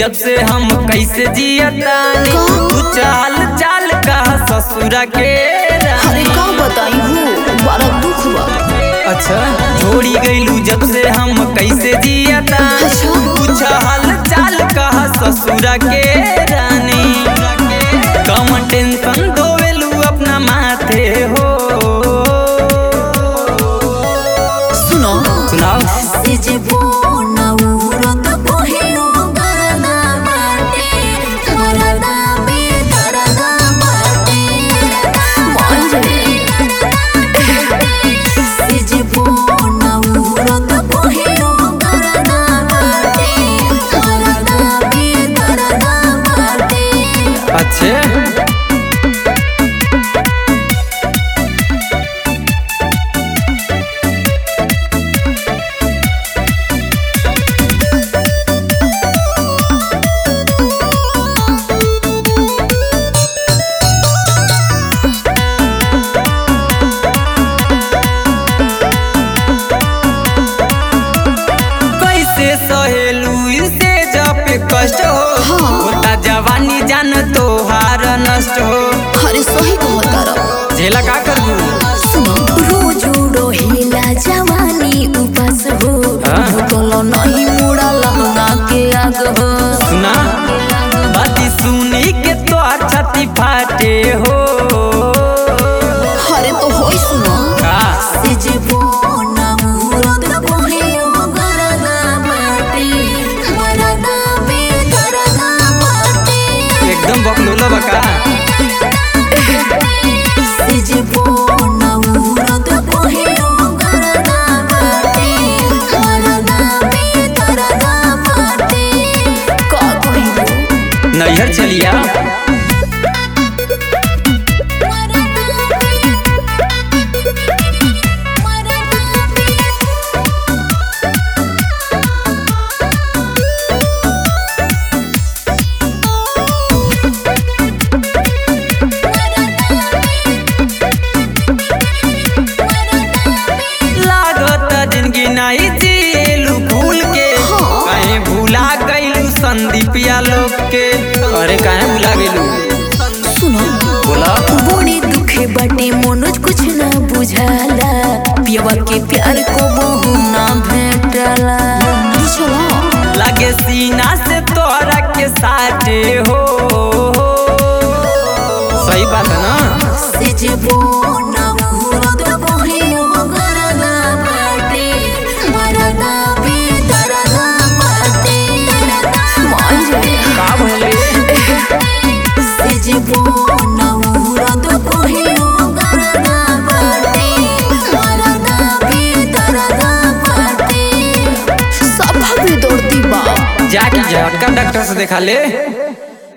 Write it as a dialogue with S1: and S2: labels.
S1: जब से हम कैसे जियतानी तू चाल चाल का ससुरा के
S2: अरे
S1: रानी
S2: का बताई हो बड़ा दुख बा
S1: अच्छा छोड़ी गईलू जब से हम कैसे जियतानी
S2: अच्छा।
S1: तू चाल चाल का ससुरा के रानी कम टेंशन धोवेलू अपना माथे हो
S2: सुनो
S1: सुनाओ
S2: से जे बोना उरत पहिरो गरदा बाटे गरदा बे गरदा बाटे मंजे से जे बोना उरत पहिरो गरदा बाटे गरदा बे गरदा बाटे
S1: अच्छे कैसे सहेलू इसे जब पे कष्ट हो
S2: हाँ।
S1: होता जवानी जान तो हार नष्ट हो
S2: अरे सही कहता रहो
S1: झेला का करू
S2: सुनो रोज रोहिला जवानी उपास हो
S1: हाँ।
S2: बोतलो नहीं मुड़ा लहंगा के आग हो
S1: सुना बाती सुनी के तो छाती फाटे हो
S2: अरे तो होई सुनो
S1: का
S2: से जे बोना मुरद पहिरो गरदा बाटे गरदा बे गरदा बाटे
S1: एकदम बकलोला बका
S2: से जे बोना मुरद पहिरो गरदा बाटे गरदा बे गरदा बाटे का कहिबो
S1: नैहर चलिया लागत जिंदगी नहीं जिएलू भूल के
S2: हाँ।
S1: कहीं भूला गईलू संदीपिया लोग के अरे कहीं भूला गेलू
S2: सुनो
S1: बोला
S2: बड़ी दुखे बटे मनोज कुछ ना बुझाला पियवा के प्यार को बहु ना भेटला बुझला
S1: लागे सीना से तोरा के साथे हो सही बात है ना
S2: से जे बोना मुरद पहिरो गरदा बाटे मरदा बे दरदा बाटे मांजे
S1: का भले
S2: से जे बोना मुरद पहिरो गरदा बाटे मरदा बे दरदा बाटे सब भी दौड़ती बा
S1: जाके झटका डॉक्टर से दिखा ले